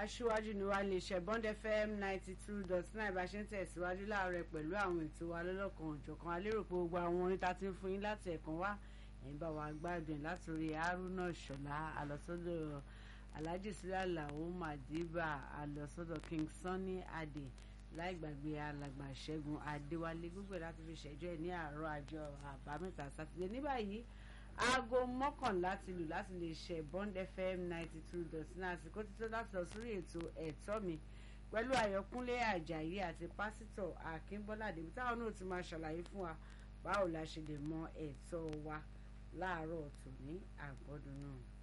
aṣíwájú ni wàá lè ṣe bond fm ninety two dot nine bá ṣe ń tẹ̀síwájú láàárọ̀ pẹ̀lú àwọn ètò wa lọ́lọ́kan òjọ̀kan alérò pé gbogbo àwọn orin tá ti ń fún yín láti ẹ̀kan wá ẹ̀yin bá wa gbádùn látòrí haruna ṣọlá àlọ́sọ́dọ̀ alhaji sílẹ̀ làwọn madiba àlọ́sọ́dọ̀ king sunny adé láì gbàgbé alàgbà ṣẹ́gun adéwálé gbogbo láti fi ṣẹjọ́ ẹ̀ ní àárọ̀ àjọ àbámẹ́ta sátidé ní báyìí aago mọ́kànlá ti lù láti lè ṣe bond fm ninety two dot nine àsìkò títọ́ láti lọ sórí ètò ẹ̀tọ́ mi pẹ̀lú àyọkúnlé àjàyí àti pásítọ̀ akínbọ́lá débi táwọn náà ti máa ṣàlàyé fún wa báwo la ṣe lè mọ ẹ̀tọ́ wa láàárọ̀ tòní àgbọ́dún náà.